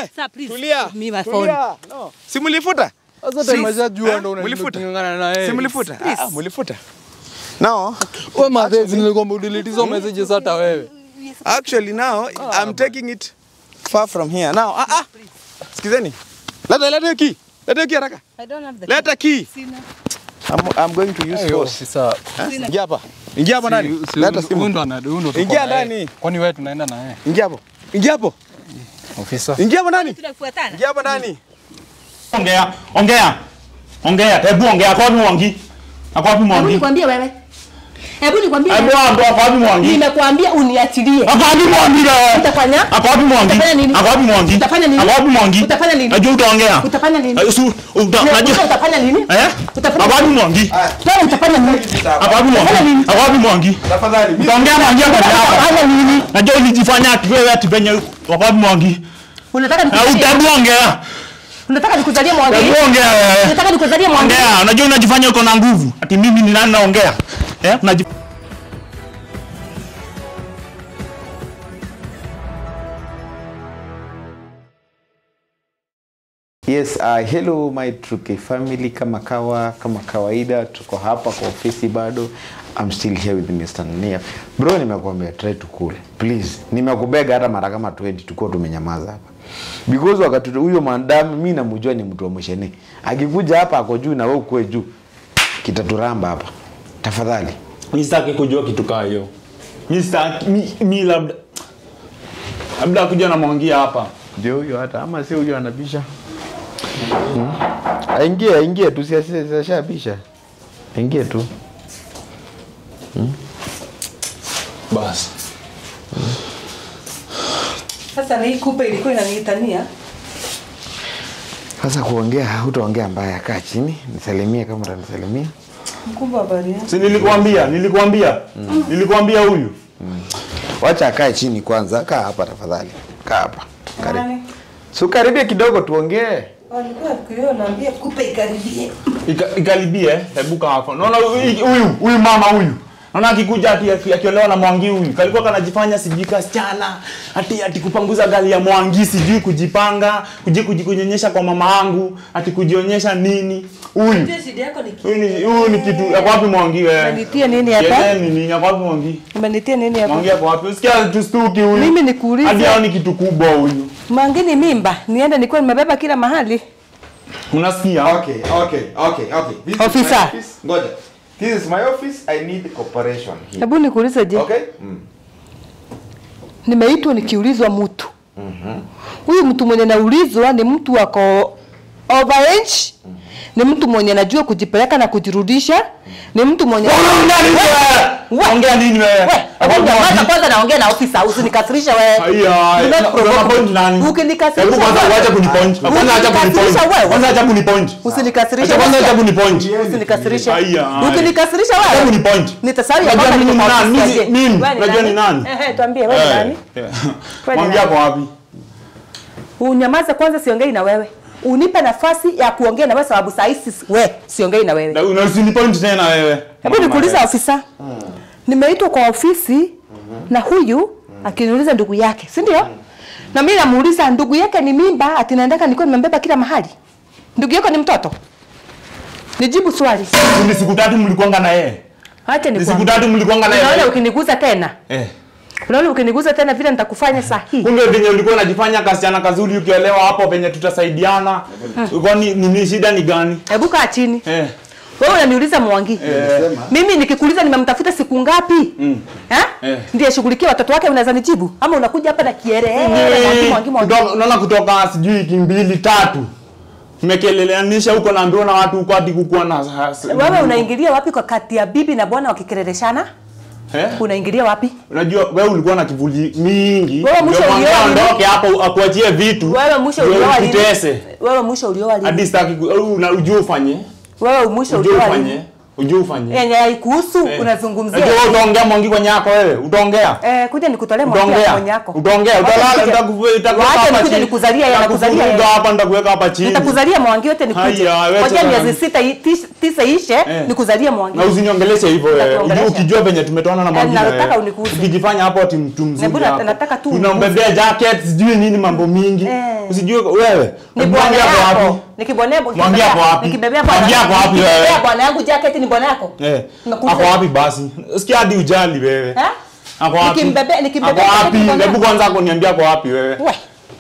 Wewe, Sir, please, tulia. give me my Tulia. No. Si mlifuta? Sasa Si- tumeshajua Eh, ndo mlifuta? unang'ang'ana na yeye. Si mlifuta? Ah, ah, mlifuta. No. Wewe madhezi nilikwambia udelete hizo messages hata wewe. Actually now I'm taking it far from here. Now, ah ah. Sikizeni. Leta leta hiyo key. Leta hiyo key haraka. I don't have the Leta key. Sina. I'm, I'm going to use Ayo, force. sasa. Eh? Ingia hapa. Ingia hapa ndani. Si- si- Leta huyu simu. ndo ana- huyu ndo tuko Ingia na yeye. ndani. Kwani wewe tunaenda na yeye? Ingia hapo. Ingia hapo. Ofisa. Ingia hapo ndani. Tunafuatana. Ingia hapo ndani. Ongea, ongea. Ongea, hebu ongea. Ako wapi Mwangi? Ako wapi Hebu Mwangi? nikwambie wewe. Hebu nikwambie. Hebu wewe. ambia ako wapi Mwangi? Nimekuambia uniachilie. Ako wapi Mwangi wewe? Utafanya? Ako wapi Mwangi? Utafanya nini? Ako wapi Mwangi? Utafanya nini? Ako wapi Mwangi? Utafanya nini? Najua utaongea. Utafanya nini? Eh, su- uta- Unajua najua- utafanya nini? Eh? Utafanya Ako wapi Mwangi? Wewe utafanya nini? Ako wapi Mwangi? Ako wapi Mwangi? Tafadhali. Utaongea Mwangi hapa hapa. Utafanya nini? Najua ulijifanya ati wewe ati penye ako wapi Mwangi? Unataka Eh, nikuzalie? Utabu ongea. Unataka nikuzalie mwangi? Hebu ongea wewe. Unataka nikuzalie mwangi? Ongea, unajua unajifanya uko na nguvu. Ati mimi ni nani naongea? Eh? Unajif Yes, uh, hello my Truke family kama kawa kama kawaida tuko hapa kwa ofisi bado. I'm still here with Mr. Nia. Bro nimekuambia try to cool. Please. Nimekubega hata mara kama 20 tuko tumenyamaza hapa. Because wakati huyo mandam mimi namjua ni mtu wa mshene. Akikuja hapa ako juu na wewe uko juu. Kitaturamba hapa. Tafadhali. mi sitaki kujua kitu kaa hiyo mi sitaki mi, mi labda labda kuja na mwangia hapa Ndio huyo hata ama si huyo anabisha. Hmm? Aingie, aingie tu si ashabisha. Aingie tu. basi Sasa na hii kupe ilikuwa inaniitania. Sasa kuongea hutaongea mbaya, kaa chini nisalimie kama utanisalimia. Mkubwa habari yako? si nilikuambia nilikuambia nilikuambia huyu Wacha akae chini kwanza, kaa hapa tafadhali, kaa hapa karibu. Nani? Si ukaribie kidogo tuongee. Walikuwa kwa naambia kupe ikaribie. Ika- ikaribie hebu kaa hapo naona huyu huyu huyu mama huyu naona akikuja ati aki- akiolewa na mwangi huyu kalikuwa kanajifanya sijui kasichana ati ati kupanguza gari ya mwangi sijui kujipanga kuji kuji kunyonyesha kwa mama yangu ati kujionyesha nini huyu Ndio shida yako ni huyu ni huyu ni kitu yako wapi mwangi wewe Umenitia nini hapa? Yeye ni nini yako wapi mwangi Umenitia nini hapa? mwangi yako wapi usikia tustuki huyu Mimi nikuulize. hadi hao ni kitu kubwa huyu Mangini mimba, niende nikuwa nimebeba kila mahali. unasikia Okay, okay, okay, okay. This is Officer. my office. Ngoja. This is my office. I need cooperation here. Hebu nikuulize je, Okay? Mm. nimeitwa nikiulizwa mtu huyu mtu mwenye naulizwa ni mtu wako overage ni mtu mwenye najua kujipeleka na kujirudisha ni mtu mwenye Unaongea nini wewe? Ongea nini wewe? We, hebu nyamaza kwanza naongea na ofisa usinikasirishe wewe Haya, Do not una- provoke una point me. nani? Ukinikasirisha Hebu kwanza wewe. uache kunipoint. Kwanza acha kunipoint. Ukinikasirisha wewe. Kwanza acha kunipoint. usinikasirishe Acha kwanza acha wewe. kunipoint. usinikasirishe Haya, haya. ukinikasirisha Acha wewe kunipoint. nitasahau ya Unajua kwamba mimi niko ni kwa nani? ofisi Mimi- aje. mimi, Wewe ni unajua ni nani? Ehe, tuambie wewe ni Eh, nani eh. Wewe ni Mwangi nani? yako wapi? unyamaze kwanza siongei na wewe unipe nafasi ya kuongea na wewe sababu saa hii sis- we siongei na wewe Na una usinipoint tena wewe. hebu nikuuliza ofisa nimeitwa kwa ofisi na huyu akiniuliza ndugu yake si ndio na mimi namuuliza ndugu yake ni mimba ati naendaka nilikuwa nimembeba kila mahali ndugu yako ni mtoto nijibu swali Ni siku tatu mlikuanga na yeye. acha Ni siku nikwambie tatu mlikuanga na unaona yeye. ukiniguza tena Eh. unaona ukiniguza tena vile nitakufanya sahihi Kumbe venye ulikuwa unajifanya kasichana kazuri ukiolewa hapo venye tutasaidiana. Kwani nini shida ni gani? hebu kaa chini Eh. wewe unaniuliza mwangi mimi nikikuuliza nimemtafuta siku ngapi eh? Eh. ndiye shughulikia watoto wake unaweza nijibu ama unakuja hapa na kiere mwangi mwangi mwangi Kutoka- unaona kutoka sijui wiki mbili tatu mekeleleanisha huko naambiwa na watu huko hadi kukuwa na wewe unaingilia wapi kwa kati ya bibi na bwana wakikerereshana eh? unaingilia wapi unajua wewe ulikuwa na kivuli mingi Wewe mwisho Ndio mwambia ulioa nini? ondoke hapo akuachie vitu wewe mwisho ndio ulioa lini ukutese. wewe mwisho ulioa lini hadi sitaki ku- au una- ujue ufanye wewe mwisho ujue ulioa ufanye lini ujue ufanye yenye haikuhusu Eh. unazungumzia Najua wewe utaongea mwangi kwenye yako wewe utaongea eh kuja nikutolee mwangi utaongea mwenye yako utaongea Wacha utalala nikuje- nitakuwe- nitakuweka Wacha hapa nikuje chini. nikuzalia yeye Nitakufuruga anakuzalia yeye. hapa nitakuweka hapa chini nitakuzalia mwangi yote nikuje Haya, wewe ngoja tena. miezi sita i- tis- tisa ishe Eh. nikuzalie mwangi na usiniongeleshe hivyo wewe Nitakuongelesha. Ujue ukijua venye tumetoana na Eh, mwangi nataka wewe. unikuze. ukijifanya hapo ati mtu mzuri Nebu, hapo. nataka tu unambebea jacket sijui nini mambo mingi Eh. usijue wewe ni Mwangi bwana hapo yako wapi? nikibonea Mwangi hapo wapi? nikibebea bwana Mwangi hapo wapi wewe? nikibebea bwana yangu jacket ni bwana yako Eh, Nakuza- ako wapi basi sikia hadi ujali wewe Eh? ako wapi Nikimbebe- nikimbebea ako jacket wapi ni bwana hebu yako. kwanza kuniambia ako wapi wewe we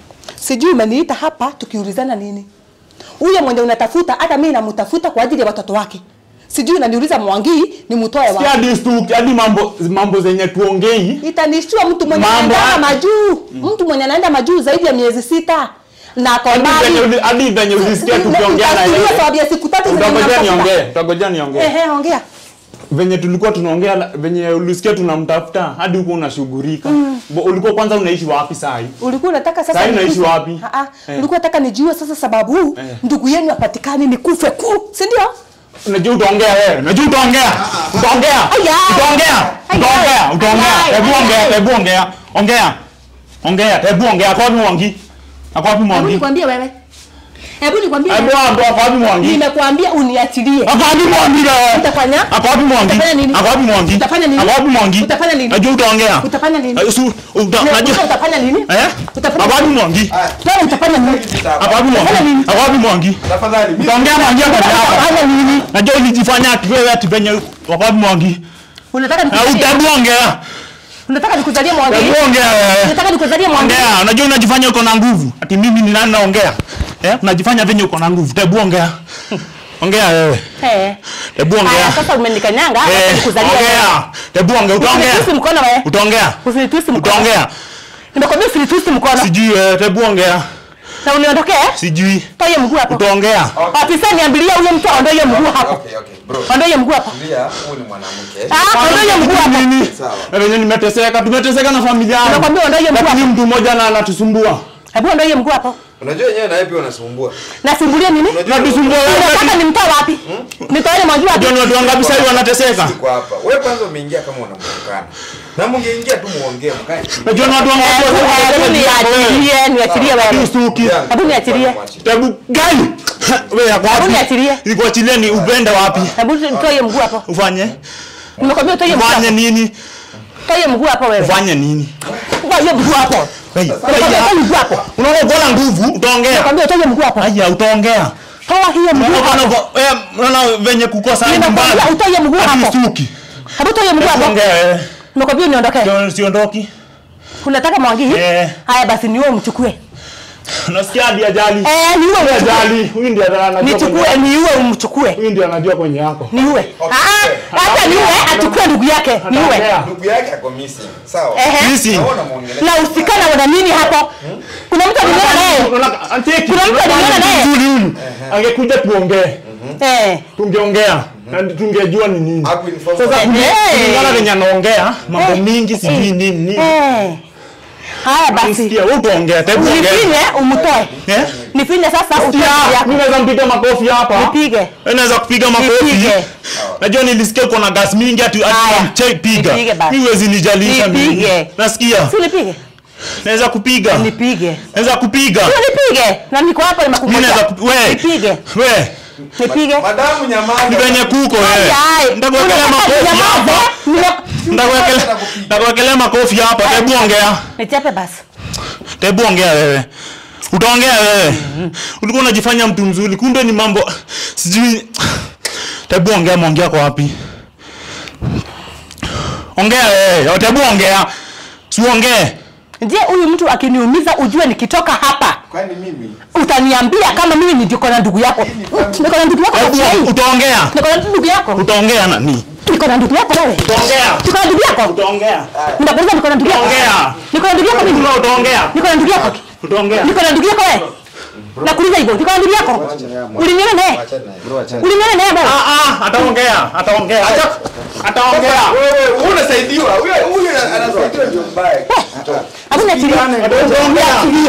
sijui umeniita hapa tukiulizana nini huyo mwenye unatafuta hata mimi namtafuta kwa ajili ya watoto wake sijui unaniuliza mwangi ni mtoe sikia wapi hadi stuki hadi mambo mambo zenye tuongei itanishtua mtu mwenye Mambo anaenda haya- majuu mtu mwenye anaenda majuu zaidi ya miezi sita na ako Hadi mbali. venye uli- hadi venye ulisikia Ni- tukiongea na nitafikiria yeye sababu ya siku tatu zenye utangojea namtafuta. niongee utangojea niongee Ehe, ongea venye tulikuwa tunaongea la- venye ulisikia tunamtafuta hadi huko unashughulika Bo- ulikuwa kwanza unaishi wapi saa hii ulikuwa unataka sasa Sasa unaishi nikufe? wapi? Ah, ah. Eh. ulikuwa unataka nijue sasa sababu Eh. ndugu yenu apatikani nikufe ku si ndio unajua utaongea wewe unajua utaongea utaongea Aya. utaongea Aya. utaongea utaongea Aya. hebu ongea Aya. hebu ongea ongea ongea hebu ongea ako wapi mwangi ako wapi hebu mwangi nikwambie wewe hebu nikwambie hebu wewe. ando ako wapi mwangi nimekwambia uniachilie ako wapi mwangi wewe Utafanya? ako wapi mwangi Utafanya nini? ako wapi mwangi Utafanya nini? ako wapi mwangi Utafanya nini? najua utaongea Utafanya nini? Eh, su- uta- Unajua najua utafanya nini eh Utafanya ako wapi nini? mwangi Wewe utafanya nini ako wapi Utafanya mwangi nini? ako wapi mwangi Tafadhali. mimi- utaongea mwangi hapo hapa utafanya nini najua ulijifanya ati wewe ati venye ako wapi mwangi unataka Eh, nikuzalie utaongea unataka nikuzalie mwangi Hebu ongea wewe. unataka nikuzalie mwangi Ongea, unajua unajifanya uko na nguvu. Ati mimi ni nani naongea? Eh, unajifanya venye uko na nguvu. Hebu ongea. Ongea wewe. eh Hebu haya ongea. sasa umenikanyanga Eh, nataka nikuzalie wewe. ongea. Hebu ongea, utaongea. Usinitusi mkono wewe Utaongea. usinitusi mkono Utaongea. nimekwambia usinitusi mkono Sijui wewe, hebu ongea. na uniondokee Sijui. toa hiyo mguu hapo Utaongea. afisa niambilia huyo mtu aondoe hiyo mguu hapo Okay, okay, bro. ondoe hiyo mguu hapo Tulia, huyu ni mwanamke. ah ondoe hiyo mguu hapo Nini? Sawa. Na venye nimeteseka, tumeteseka na familia yangu. Nakwambia ondoa hiyo mguu Lakini hapo mtu mmoja na anatusumbua. hebu ondoe hiyo mguu hapo Unajua yenyewe na wewe pia unasumbua. nasimbulie nini Anatusumbua unataka wewe. nimtoe wapi nitoe mwangi wapi Unajua ni watu wangapi sasa hivi wanateseka? Siko hapa. Wewe kwanza umeingia kama unamtukana. Na mngeingia tu muongee mkae. chini. Unajua ni watu wangapi Hebu- wanateseka hebu juu yako wewe? niachilie niachilie wewe Ustuki. Hebu niachilie. Hebu gani? Wewe yako Hebu wapi? niachilie. Nikuachilie ni upende wapi? hebu nitoe hiyo mguu hapo Ufanye? nimekwambia utoe hiyo mguu Ufanye hapo nini? toa hiyo mguu hapo wewe Ufanye nini? toa hiyo mguu hapo Hey, nimekwambia toa hiyo mguu hapo Unaona uko na nguvu, utaongea. nimekwambia utoe hiyo mguu hapo Haya, utaongea. toa hiyo mguu Unaona hapo uko- eh, unaona venye kukosa nimekwambia nyumbani. utoe hiyo mguu Hadi hapo ustuki. hebu toa hiyo mguu hapo Ongea wewe. nimekwambia uniondokee Ndio siondoki. unataka mwangi Eh. haya basi niwe umchukue Nasikia hadi ajali. eh niwe Hadi umchukue ajali. Huyu ndiye anajua. kwenye- nichukue niwe umchukue Huyu ndiye anajua kwenye yako. niue ah hata niue achukue ndugu yake niue Ataongea. Ndugu yake ako missing. Sawa. Ehe. Missing. Naona muongelesha. na usikana wana nini hapo kuna mtu aliona naye Unaona anteki. Kuna mtu aliona naye. Mzuri huyu. Angekuja tuongee. eh Tungeongea. Na tungejua ni nini. Hakuinform. Sasa Eh. kulingana venye anaongea mambo Eh. mingi sijui nini nini. eh haya basi Sikia, wewe utaongea, hebu ongea. nifinye umtoe Eh? nifinye sasa utoe Sikia, ndugu mimi yako naweza mpiga makofi hapa. nipige Wewe naweza kupiga makofi. Nipige. Najua nilisikia uko na gas mingi ati ati Haya. mche piga. Nipige basi. Mimi huwezi nijalisha mimi. Nipige. Nasikia. si nipige Naweza kupiga. nipige Naweza kupiga. si nipige na niko hapa Mimi naweza nimekungojea kup- we. nipige We. nipige Madamu nyamaza. Ni venye kuko wewe. Ai, Ndakuwekelea unataka makofi ninyamaze? hapa. Nime- Ndakuwekelea ndakuwekelea makofi hapa. Hebu ongea. nichape basi Hebu ongea wewe. Utaongea wewe. Ulikuwa unajifanya mtu mzuri, kumbe ni mambo sijui. Hebu ongea, mwongea kwa wapi? Ongea wewe. Hebu ongea. Si uongee. je huyu mtu akiniumiza ujue nikitoka hapa Kwani mimi? utaniambia kama mimi ni niko na ndugu yako niko na ndugu yako Hebu Hey, utaongea. niko na ndugu yako Utaongea nani? niko na ndugu yako wewe Utaongea. niko na ndugu yako Utaongea. Ninakuuliza niko na ndugu yako. Ongea. Niko na ndugu yako mimi. Wewe utaongea. Niko na ndugu yako. Utaongea. Niko na ndugu yako wewe. Nakuuliza hivyo. Niko na ndugu yako. Uliniona naye? Uliniona naye bwana? Ah ah, ataongea. Ataongea. Acha ataongea. Wewe unasaidiwa. Huyo huyo anasaidiwa ndio mbaya. Hebu niachilie. Utaongea.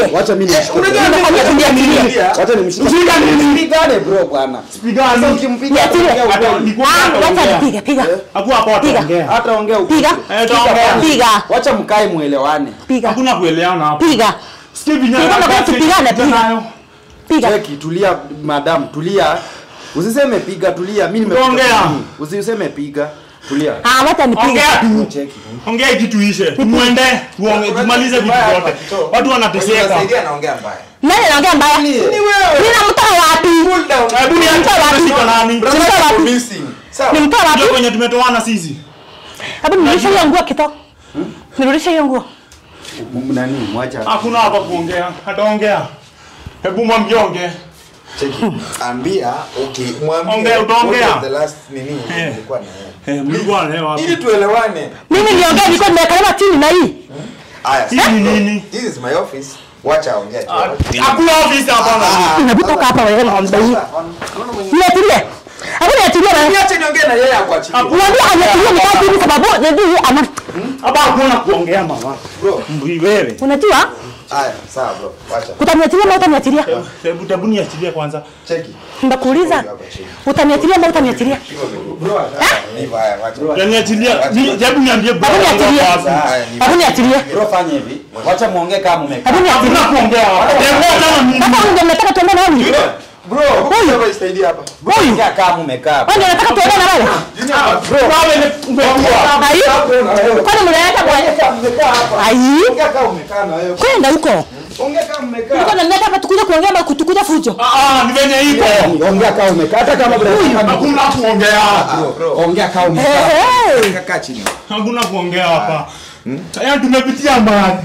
Wacha mimi nimshike. Nimekwambia tuniachilie. Wacha nimshike. Ushika nini? Usipigane bro bwana. Sasa Pigani. ukimpiga Niachilie. ataongea Hata ukweli. nikuwa Ah, wacha hataongea. nipige, piga. Hakuwa hapo Piga. ataongea. Hataongea ukweli. Piga. Eh, taongea. Piga. Wacha mkae muelewane. Piga. Hakuna kuelewana hapo. Piga. Sikia vijana. Piga, wakati tupigane, kijana piga. nayo. Piga. Cheki, tulia madam, tulia. Usiseme piga, tulia. Mimi nimekuja Ongea. kunini? Usiseme piga. Tulia. Ah, wacha nipige. Ongea tu. Cheki. Ongea hii kitu ishe. Tumwende, tuonge, tumalize vitu vyote. Watu wanateseka. anaongea mbaya. Nani anaongea mbaya? Ni wewe. Mimi namtoa wapi? Hebu niache Nimtoa wapi? kushika nani? Nimtoa wapi? Nimtoa Ndio wapi? kwenye tumetoana sisi. Hebu nirudishe hiyo nguo kito. Nirudishe hiyo nguo. M- Nani? Mwacha. Hakuna hapa kuongea. Hataongea. Hebu mwambie ongee. Cheki. Ambia, okay, mwambie. Ongea, utaongea. what was the last nini? Eh. Nilikuwa na yeye. Eh, mlikuwa na hewa Ili hapo. tuelewane. Mimi niongee niko nimekaliwa chini na hii. Aya. Hii ni nini? This is my office. Wacha ongea tu. Hakuna ofisi hapa na. Unabutoka hapa wewe ng'ombe hii. Niachilie. Hebu niachilie wewe. Niache niongee na yeye akuachilie. Niambie aniachilie ni wapi hivi sababu ndio ana Hapa hakuna kuongea mama. Bro. Mbui wewe. unajua Aya, sawa bro. Wacha. utaniachilia au utaniachilia? Hebu hebu niachilie kwanza. Cheki. Ndakuuliza utaniachilia au utaniachilia? Bro, hivyo haya, wacha. Yaniachilia. Ni- Hebu niambie bro. Hebu niachilie. Haya, ni Hebu niachilie. Bro fanya hivi. Wacha muongee kama mmekaa. Hebu niachilie. Hakuna kuongea hapa. Hebu kama mimi. Sasa ndio mnataka tuende na wewe. Bro, huyu isaidie hapa. Bro ongea kama mmekaa. Wewe ndio unataka tuende na wewe? Wewe umekuwa. Ai. Kwani mnaleta bwana? Ai. Ongea kama umekaa na wewe. Kwenda huko. Ongea kama umekaa. Niko na mleta hapa tukuja kuongea ama kutukuja fujo. Ah ah, ni venye iko. Ongea kama umekaa. Hata kama bro. Hakuna kuongea. Ongea kama Eh, umekaa. eh. Kaa chini. Hakuna kuongea hapa. Yaani tumepitia mbali.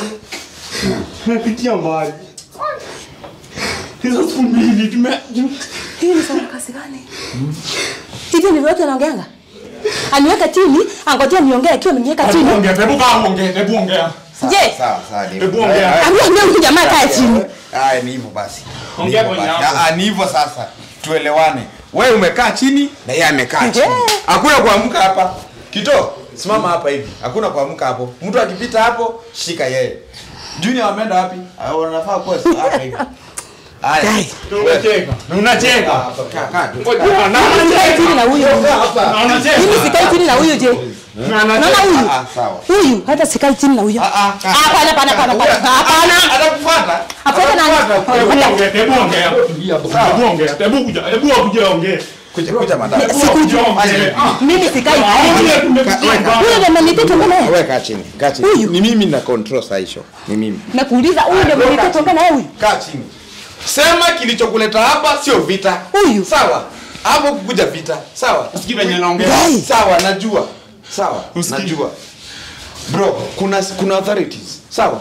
Tumepitia mbali. Hizo siku mbili tume Hii ni sarakasi gani? Hivi ni wote anaongeanga? Aniweka chini, angojea niongee akiwa ameniweka chini. Hebu ongea, hebu kaa ongea, hebu ongea. Je, Sawa, sawa. ni- Hebu ongea. Aya, ambia ambia huyu jamaa kae chini. Aya, ni hivyo basi. Ni Ongea hivyo kwenye basi. hapo. Ah, ah, ni hivyo sasa. Tuelewane. Wewe umekaa chini na yeye amekaa chini. Hakuna kuamka hapa. Kito, simama hapa hivi. Hakuna kuamka hapo. Mtu akipita hapo, shika yeye. Junior wameenda wapi? Ah, wanafaa kuwa hapa hivi. Aya. Unacheka. Unacheka. Hapa, kaa, kaa tu. Sikae chini na huyu. Na unacheka. Mimi sikae chini na huyu je? Na Naona unacheka. huyu. Ah, sawa. Huyu hata sikae chini na huyu. Ah, ah, kaa. Hapana, hapana, hapana, hapana. Hapana. Atakufuata. Afuata nani? Hebu ongea, hebu ongea. Hebu ongea. Hebu kuja, hebu kuja ongea. Kuja, kuja madam. Sikuja. Aya. Mimi sikae chini. Ongea, tumepitia Huyu mbali. ndio ameniita tuongee naye. Wewe kaa chini. Kaa chini. Huyu. Ni mimi na control saa hicho. Ni mimi. Nakuuliza huyu ndio ameniita tuongee naye huyu. kaa chini sema kilichokuleta hapa sio vita Huyu. sawa hapo kukuja vita sawa Usikii venye naongea. Guy. sawa najua sawa Usikii. najua bro kuna kuna authorities sawa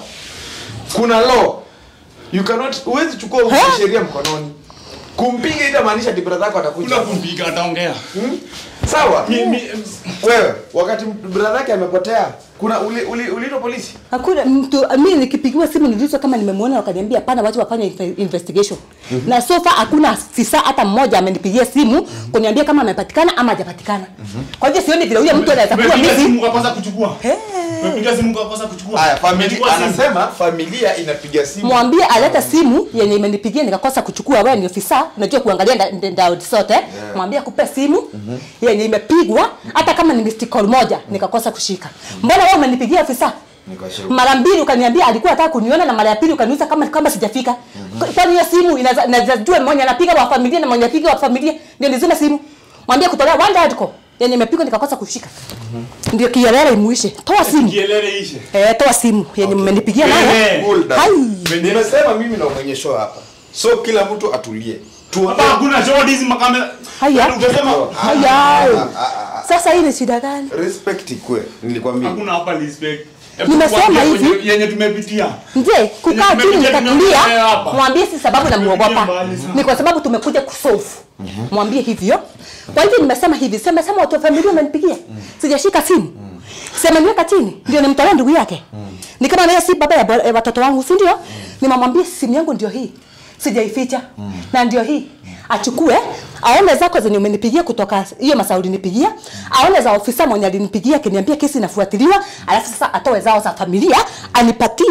kuna law you cannot huwezi chukua Eh? sheria mkononi kumpiga itamaanisha ati brother yako atakuja Kuna kumpiga ataongea. Hmm? sawa Mi- mi- wewe wakati brother yake amepotea kuna uli, uli, uliitwa polisi Hakuna mtu mimi nikipigiwa simu niliitwa kama nimemwona wakaniambia hapana watu wafanye inve- investigation. Na so far hakuna afisa hata mmoja amenipigia simu kuniambia kama amepatikana ama hajapatikana. Kwa hivyo sioni vile huyo mtu anaweza kuwa Umepiga mimi. simu ukakosa kuchukua. Eh. Umepiga simu ukakosa kuchukua. haya familia Umechukua simu. anasema familia inapiga simu Mwambie alete simu yenye imenipigia nikakosa kuchukua. Wewe ni ofisa, unajua kuangalia nda- nda- ndao zote. Mwambie akupe simu yenye imepigwa hata kama ni missed call moja nikakosa kushika. Mbona wewe umenipigia ofisa? Nikashukuru. Mara mbili ukaniambia alikuwa anataka kuniona na mara ya pili ukaniuliza kama kama sijafika. Kwani hiyo simu inaweza inaweza jua mmoja anapiga wa familia na mmoja anapiga wa familia ndio nizime simu. Mwambie kutolea one dead call yenye imepigwa nikakosa kushika. Ndio kielele imuishe. Toa simu. Kielele ishe. Eh, toa simu yenye mmenipigia nayo. Eh. Cool down. Hai. nimesema mimi na mwenye show hapa so kila mtu atulie Hapa tuongee hakuna shodi hizi makamera. Haya. Yaani Utasema Haya. Sasa hii ni shida gani? respect ikue nilikwambia hakuna hapa respect. Hebu Nimesema tuambie hivi. kwenye- yenye tumepitia. Je, kukaa chini Tumepitia nikatulia, tumepitia hapa. mwambie si sababu namuogopa. mbali sana. Ni kwa sababu tumekuja kusolve. Mwambie hivyo. Kwa hivyo nimesema hivi, sema sema watu wa familia wamenipigia. Sijashika simu. Sema niweka chini, ndio nimtolee ndugu yake. Ni kama naye si baba ya bo- eh, watoto wangu, si ndio? Nimamwambie simu yangu ndio hii. Sijaificha. Na ndio hii. Achukue, aone zako zenye umenipigia kutoka hiyo masaa ulinipigia, aone za ofisa mwenye alinipigia akiniambia kesi inafuatiliwa, alafu sasa atoe zao za familia, anipatie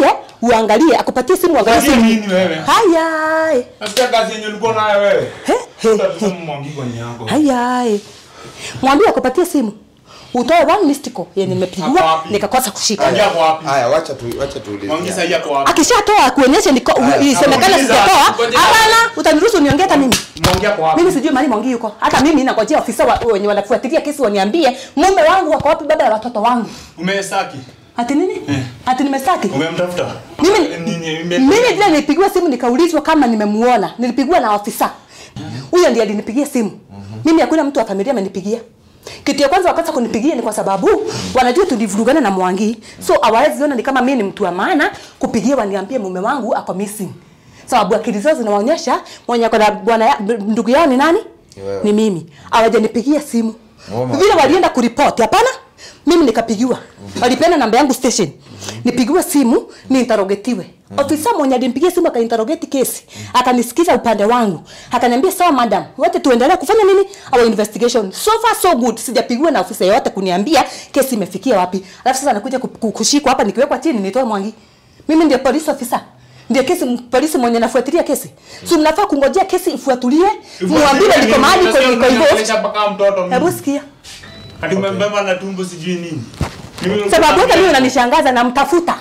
uangalie akupatie simu uangalie Fanyia simu nini wewe? haya Nasikia kazi yenye ulikuwa nayo wewe. he he Utasema he Mwangi kwenye yako. haya mwambie akupatie simu utoe one missed call yenye Hapo nimepigiwa wapi? nikakosa kushika Kaja kwa wapi? Haya, wacha tu wacha Mwangi tuulize. sasa yako wapi? akishatoa kuonyesha niko isemekana nauliza, sijatoa ngoja. hapana utaniruhusu niongee hata mimi Mwangi yako wapi? mimi sijui mali mwangi yuko hata mimi nangojea ofisa wa- wenye wanafuatilia kesi waniambie mume wangu wako wapi baba ya watoto wangu Umesaki? ati nini ati nimestaki Umemtafuta? mimi Nini? ime- mimi vile nilipigiwa simu nikaulizwa kama nimemuona nilipigiwa na ofisa huyo ndiye alinipigia simu mimi hakuna mtu wa familia amenipigia kitu ya kwanza wakaanza kunipigia ni kwa sababu wanajua tulivurugana na Mwangi so hawawezi ona ni kama mimi ni mtu wa maana kupigia waniambie mume wangu ako missing sababu akili zao zinaonyesha mwenye ako na bwana ya- ndugu yao ni nani wewe. ni mimi hawajanipigia simu Oh my vile walienda kuripoti hapana mimi nikapigiwa walipeana namba yangu station nipigiwe simu niinterogetiwe ofisa mwenye alimpigia simu akainterogeti kesi akanisikiza upande wangu akaniambia sawa madam wote tuendelee kufanya nini our investigation so far so good sijapigiwa na ofisa yoyote kuniambia kesi imefikia wapi alafu sasa nakuja ku- ku- kushikwa hapa nikiwekwa chini nitoe mwangi mimi ndio police officer ndio kesi polisi mwenye nafuatilia kesi so mnafaa kungojea kesi ifuatulie muambiwe niko mahali kwenye niko hivyo Unanionyesha mpaka mtoto mimi. hebu sikia Ati umembeba na tumbo sijui nini. Mimi- sababu hata mimi unanishangaza namtafuta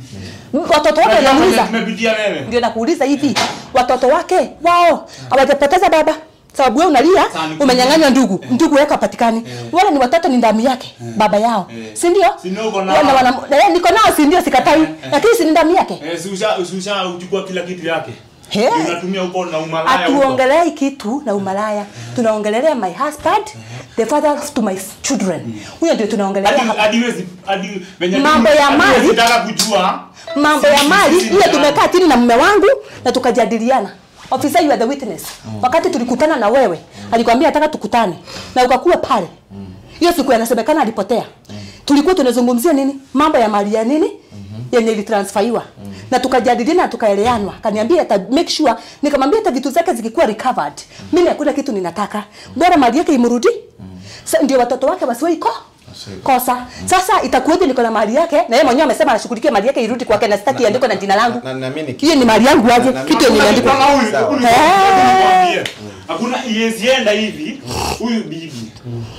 watoto wake Unajua wanamuuliza kwenye tumepitia wewe. ndio nakuuliza hivi watoto wake wao hawajapoteza baba sababu wewe unalia Sasa ni- umenyang'anywa ndugu ndugu yako hapatikani wale ni watoto ni damu yake baba yao si ndio Si ndio uko nao? Wana- wana- eh, niko nao si ndio sikatai lakini si ni damu yake Eh, si usha si usha uchukua kila kitu yake. He. Unatumia huko na umalaya huko. hatuongelei kitu na umalaya tunaongelelea my husband the father to my children huyo ndio tunaongelelea Hadi hapa hadi wezi hadi venye Mambo ya hadi mali. huwezi taka kujua. mambo ya Sisi- mali sisi hiyo ni tumekaa chini na mume wangu na tukajadiliana officer you are the witness wakati tulikutana na wewe alikwambia nataka tukutane na ukakuwa pale hiyo siku yanasemekana alipotea tulikuwa tunazungumzia nini mambo ya mali ya nini yenye ilitransferiwa na tukajadiliana na tukaeleanwa kaniambia ata make sure nikamwambia hata vitu zake zikikuwa recovered mimi hakuna kitu ninataka bora mali yake imrudi Sa, ndio watoto wake wasiwe iko kosa sasa itakuwaje niko na mali yake na yeye mwenyewe amesema anashughulikia mali yake irudi kwake na sitaki iandikwe na jina langu Na- na- mimi ni- hiyo ni mali yangu aje Na- na- kitu yenye Hakuna imeandikwa kipanga huyu, Sawa. huyu- Eh. nikwambie. Hakuna iyezienda hivi huyu bibi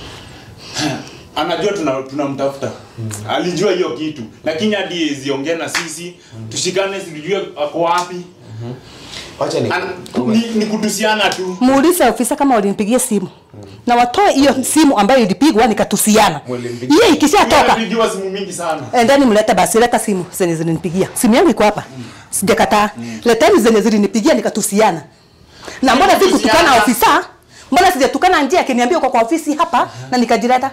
anajua tuna- tunamtafuta alijua hiyo kitu lakini hadi iyeziongea na sisi tushikane sijue ako wapi Wacha ni An- ni, ni kutusiana tu muulize ofisa kama walinipigia simu na watoe hiyo simu ambayo ilipigwa nikatusiana Walimpigia. hiyo ikishatoka Nimepigiwa simu mingi sana endeni mlete basi leta simu zenye zilinipigia simu yangu iko hapa sijakataa leteni zenye zilinipigia nikatusiana na mbona si kutukana Kutusiana. ofisa mbona sijatukana njia akiniambia uko kwa ofisi hapa na nikajileta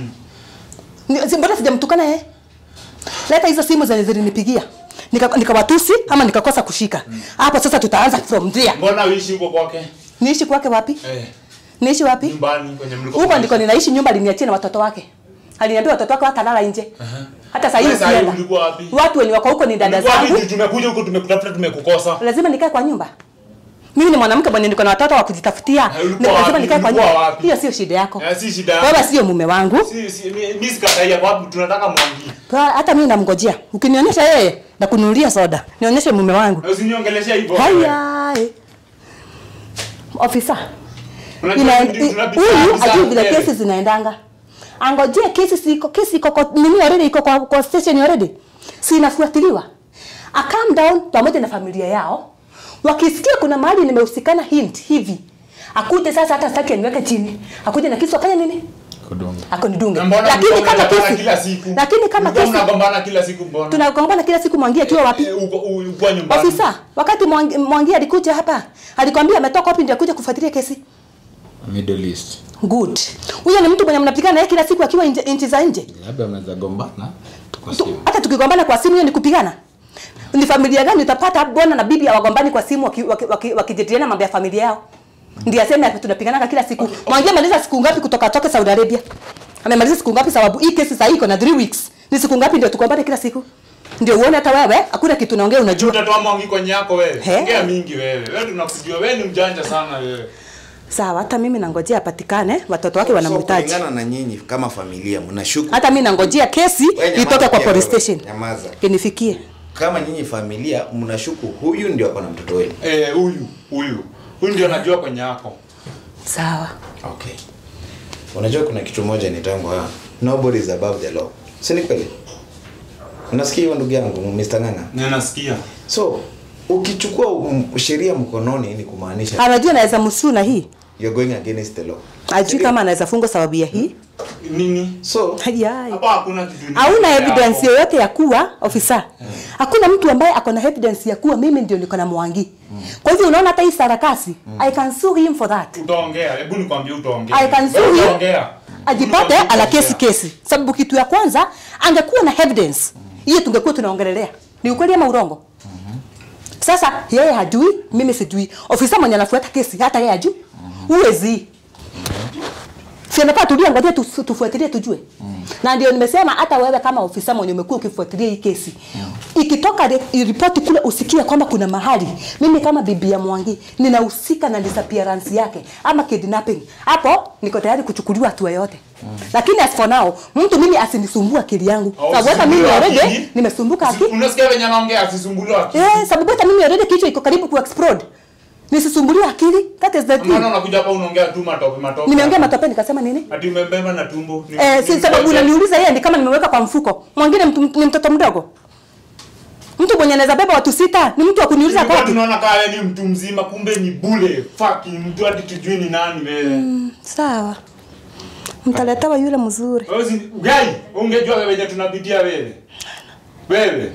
Ni- si- mbona sijamtukana yeye leta hizo simu zenye zilinipigia Nika- nikawatusi ama nikakosa kushika hapo sasa tutaanza from there mbona uishi huko kwake niishi kwake wapi eh, niishi wapi nyumbani kwenye mliko huko ndiko ninaishi nyumba aliniachia na watoto wake aliniambia watoto wake watalala nje hata saa hii Wewe saa hii ukienda ulikuwa wapi? watu wenye wako huko ni dada Ulikuwa wapi? zangu Juu tumekuja huko tumekutafuta tumekukosa lazima nikae kwa nyumba mimi ni mwanamke mwenye niko na watoto wa kujitafutia Eh, ulikuwa Ni- lazima wapi? nikae kwa Ulikuwa nyumba wapi? hiyo sio shida yako Eh, si shida yako. wewe sio mume wangu si, si, mi- mi sikataia kwa wapi tunataka mwangi Kwa- hata mimi namngojea ukinionyesha yeye na kununulia soda nionyeshe mume wangu Na usiniongeleshe hivyo haya eh. ofisa Unajua Ina- tunapitia- i- tunapitia huyu kabisa ajui vile mbele. kesi zinaendanga angojee kesi siko kesi iko kwa nini already iko kwa, kwa station already si inafuatiliwa a calm down pamoja na familia yao wakisikia kuna mahali nimehusikana hint hivi akuje sasa hata sitaki aniweke chini akuje na kisu afanye nini akonidunge Na mbona lakini mlikuwa kama mnagombana kesi kila siku lakini kama Mlikuwa kesi mnagombana kila siku mbona tunagombana kila siku mwangia akiwa wapi Eh, uko- u- uko nyumbani ofisa wakati Mwangi- mwangia alikuja hapa alikwambia ametoka wapi ndio akuja kufuatilia kesi Middle East. good huyo ni mtu mwenye mnapigana naye kila siku akiwa nje- nchi za nje Labda mnaweza gombana kwa Tu- simu. hata tukigombana kwa simu hiyo ni kupigana ni familia gani utapata bwana na bibi hawagombani kwa simu wakijadiliana waki, waki, wakijadiliana mambo ya familia yao ndiye aseme ati tunapigana kila siku mwangia maliza siku ngapi kutoka toke Saudi Arabia amemaliza siku ngapi sababu hii kesi sasa iko na 3 weeks ni siku ngapi ndio tugombane kila siku ndio uone hata wewe hakuna kitu naongea unajua utatoa mwangi kwenye yako wewe He. ongea mingi wewe wewe tunakujua wewe ni mjanja sana wewe sawa hata mimi nangojea apatikane watoto wake So, wanamhitaji kulingana na nyinyi kama familia mnashuku hata mimi nangojea kesi Wewe nyamaza itoke kwa pia police wewe. station Nyamaza. inifikie kama nyinyi familia mnashuku huyu ndio ako na mtoto wenu Eh, huyu huyu huyu ndio najua kwenye yako. sawa okay unajua kuna kitu moja ni tangu ha nobody is above the law si ni kweli unasikia hiyo ndugu yangu Mr. Nganga Na nasikia. so ukichukua um, sheria mkononi ni kumaanisha anajua anaweza msuu na hii you're going against the law ajui kama anaweza fungwa sababu ya hii Nini? so Hayai. Hapa hakuna kitu. hauna yako. evidence yoyote ya kuwa ofisa hakuna mtu ambaye ako na evidence ya kuwa mimi ndio niko na mwangi kwa hivyo unaona hata hii sarakasi i can sue him for that Utaongea. Hebu nikwambie utaongea. I can sue Wewe him. Utaongea. ajipate Nikwambie ana kesi utaongea. kesi sababu kitu ya kwanza angekuwa na evidence hiyo tungekuwa tunaongelelea ni ukweli ama urongo sasa yeye hajui mimi sijui ofisa mwenye anafuata kesi hata yeye hajui huwezi si anafaa tulia ngoja tu- tufuatilie tujue na ndio nimesema hata wewe kama ofisa mwenye umekuwa ukifuatilia hii kesi ikitoka re- ripoti kule usikie kwamba kuna mahali mimi kama bibi ya Mwangi ninahusika na disappearance yake ama kidnapping hapo niko tayari kuchukuliwa hatua yote lakini as for now mtu mimi asinisumbue akili yangu Au sababu hata mimi usisumbuliwe already akili. nimesumbuka akili Unasikia venye anaongea asisumbuliwe akili. eh sababu hata mimi already kichwa iko karibu ku explode nisisumbuliwe akili that is the thing Maana unakuja hapa unaongea tu matope matope. nimeongea matope nikasema nini Ati umebeba na tumbo. Ni- Eh, si ni sababu mtoto. unaniuliza yeye ni kama nimeweka kwa mfuko. Mwingine mtu, ni mtoto mdogo. Mtu mwenye anaweza beba watu sita ni mtu wa kuniuliza Tulikuwa kati. tunaona kama wewe ni mtu mzima kumbe ni bule. Fucking mtu hadi tujui ni nani wewe. Sawa. Mtaletewa yule mzuri. Wewe si ugai, ungejua wewe wenye tunapitia wewe. Wewe.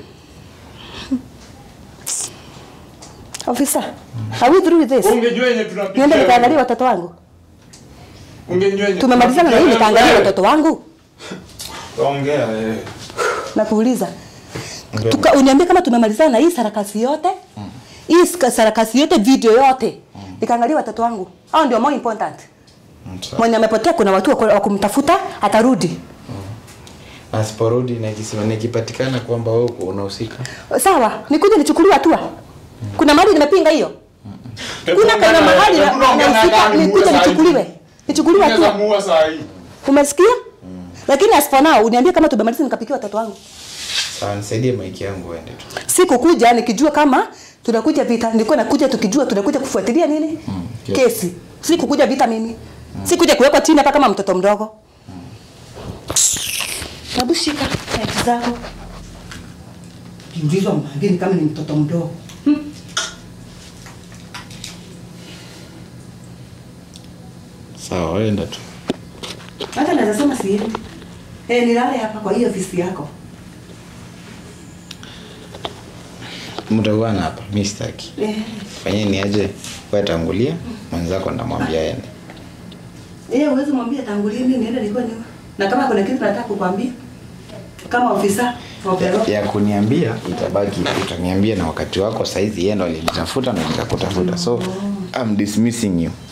Officer, are we through with this? Ungejua yenye tunapitia. Niende wewe. nikaangalia watoto wangu. Ungejua yenye. Tumemalizana na hii tunapitia nikaangalia wewe. watoto wangu. Ongea wewe. Na kuuliza. Tuka, uniambie kama tumemalizana na hii sarakasi yote. Hii ska- sarakasi yote video yote. Nikaangalia watoto wangu. Hao ndio more important. Mwenye amepotea kuna watu wa wa kumtafuta atarudi. asiporudi na ikisema nikipatikana kwamba wewe uko unahusika Sawa, nikuje nichukuliwe hatua. Kuna mahali nimepinga hiyo. Kuna Hebu kana ongea na- mahali hebu na- ongea na nahusika nani nikuje muue saa hii. nichukuliwe. Nichukuliwe Unaweza hatua. muua saa hii. Umesikia? Lakini as for now uniambie kama tumemaliza nikapikia watoto wangu. sawa nisaidie maiki yangu uende tu Sikukuja nikijua kama tunakuja vita. Nilikuwa nakuja tukijua tunakuja kufuatilia nini? yes. Kesi. Sikukuja vita mimi. Sikuja kuwekwa chini hapa kama mtoto mdogo. Hebu shika kadi zako. Kiulizwa mwingine kama ni mtoto mdogo. sawa wenda tu Hata naweza sema siendi. Eh, nilale hapa kwa hiyo ofisi yako. mtakuana hapa mi sitaki Eh. fanyeni aje wewe tangulia mwenzako ndamwambia ende Eh, uweze mwambie tangulie mimi niende nilikuwa nyuma. Na kama kuna kitu nataka kukwambia kama ofisa wa Opero. ya kuniambia itabaki utaniambia na wakati wako saizi yeye ndo alinitafuta na nikakutafuta so I'm dismissing you